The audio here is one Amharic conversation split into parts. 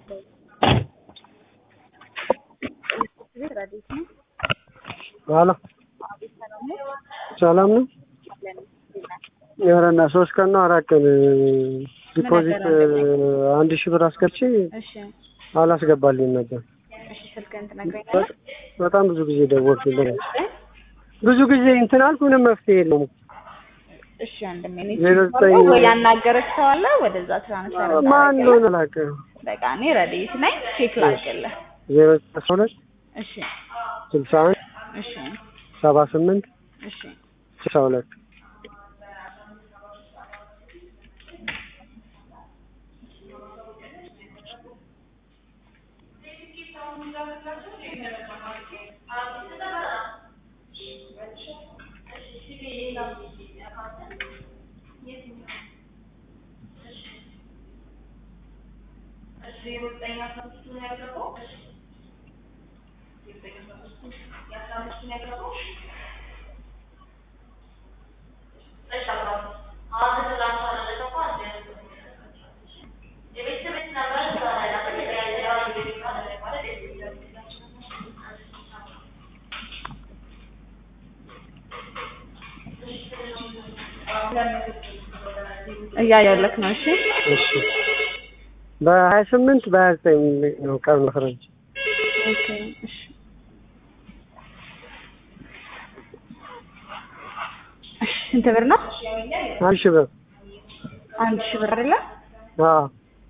ሄሎ ሰላም ነው? ኧረ እና ሶስት ቀን ነው አራት ቀን ዲፖዚት አንድ ሺህ ብር አስገብቼ እሺ አላስገባልኝም ነበር። እሺ ስልክህን ትነግረኛለህ? በጣም ብዙ ጊዜ ደወልኩልህ። ብዙ ጊዜ እንትን አልኩ፣ ምንም መፍትሄ የለውም። እሺ ወንድሜ እኔ ዜሮ ዘጠኝ ወይ ያናገረች ሰው አለ ወደዛ ትራንስፈር ማን እንደሆነ አላውቅም። በቃ እኔ ረዲት ነኝ ቼክ ላድርግልህ። ዜሮ ዘጠኝ አስራ ሁለት እሺ ስልሳ አንድ እሺ ሰባ ስምንት እሺ ስልሳ ሁለት እያየሁልህ ነው። እሺ እሺ በሀያ ስምንት በሀያ ዘጠኝ ነው ቀን መክረጅ ኦኬ እሺ እሺ ስንት ብር ነው? አንድ ሺህ ብር አንድ ሺህ ብር አይደለ? አዎ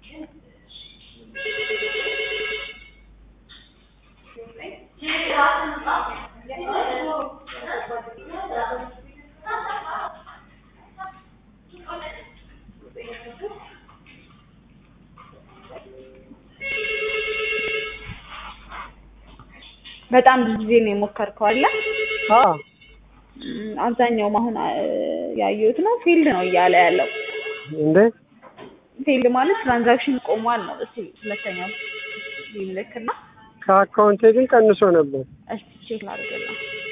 በጣም ብዙ ጊዜ ነው የሞከርከው አይደለ? አዎ እም፣ አብዛኛውም አሁን አ፣ ያየሁት ነው ፊልድ ነው እያለ ያለው። እንዴ ፊልድ ማለት ትራንዛክሽን ቆሟል ነው። እስቲ ሁለተኛው ይልክና ከአካውንቴ ግን ቀንሶ ነበር። እስቲ ቼክ ላድርግልህ።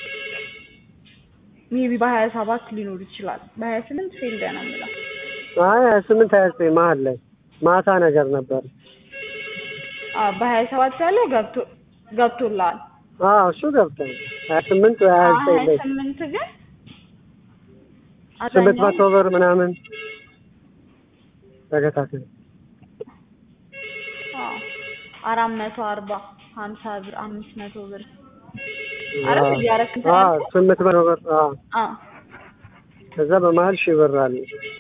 ሜቢ በሀያ ሰባት ሊኖር ይችላል። በሀያ ስምንት ፊልድ ነው የሚለው። አይ ሀያ ስምንት ሀያ ዘጠኝ መሀል ላይ ማታ ነገር ነበር። አዎ በሀያ ሰባት ያለው ገብቶ ገብቶልሃል። አዎ እሱ ገብቷል። ሀያ ስምንት ሀያ ዘጠኝ ሀያ ላይ ስምንት ግን ስምንት መቶ አብዛኛው ብር ምናምን ተከታታይ አዎ አራት መቶ አርባ ሀምሳ ብር አምስት መቶ ብር አረ እያረክ እንትን አዎ ያልኩህ? ስምንት መቶ ብር አዎ አዎ ከዛ በመሀል ሺህ ብር አለ።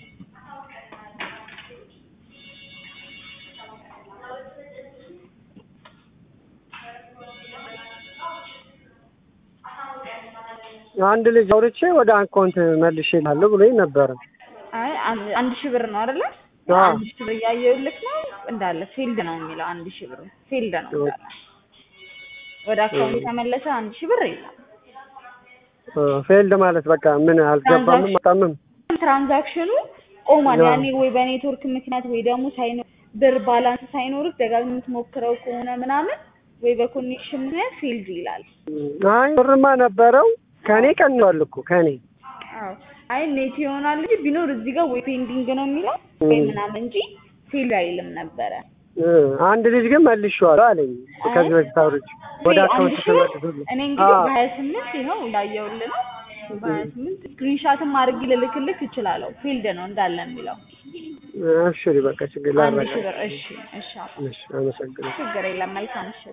አንድ ልጅ አውርቼ ወደ አካውንት መልሼ እልሃለሁ ብሎኝ ነበረ። አይ አንድ አንድ ሺህ ብር ነው አይደለ? አዎ። አንድ ሺህ ብር እያየሁልህ ነው እንዳለ ፊልድ ነው የሚለው አንድ ሺህ ብር ፊልድ ነው እንዳለ። ወደ አካውንት የተመለሰ አንድ ሺህ ብር የለም። ፌልድ ማለት በቃ ምን አልገባምም አጣምም ትራንዛክሽኑ ቆሟል። አዎ። ያኔ ወይ በኔትወርክ ምክንያት ወይ ደግሞ ሳይኖር ብር ባላንስ ሳይኖርህ ደጋግመህ የምትሞክረው ከሆነ ምናምን ወይ በኮኔክሽን ምክንያት ፊልድ ይላል። አይ ብርማ ነበረው ከኔ ቀንሷል እኮ ከኔ አዎ አይ ኔት ይሆናል እንጂ ቢኖር እዚህ ጋር ወይ ፔንዲንግ ነው የሚለው ወይ ምናምን እንጂ ፊልድ አይልም ነበረ። እ አንድ ልጅ ግን መልሼዋለሁ አለኝ ከዚህ በፊት አውርቼ ወደ አካውንት አንድ ሺህ ብር ተመልሶልኝ እኔ እንግዲህ አዎ። በሀያ ስምንት ይኸው እንዳየሁልህ ነው። በሀያ ስምንት ስክሪንሻትም አድርጌ ልልክልህ እችላለሁ። ፊልድ ነው እንዳለ የሚለው እሺ በቃ ችግር አንድ ላረጋ ሺህ ብር። እሺ እሺ አባ። እሺ አመሰግናለሁ ችግር የለም። መልካም ምሽት።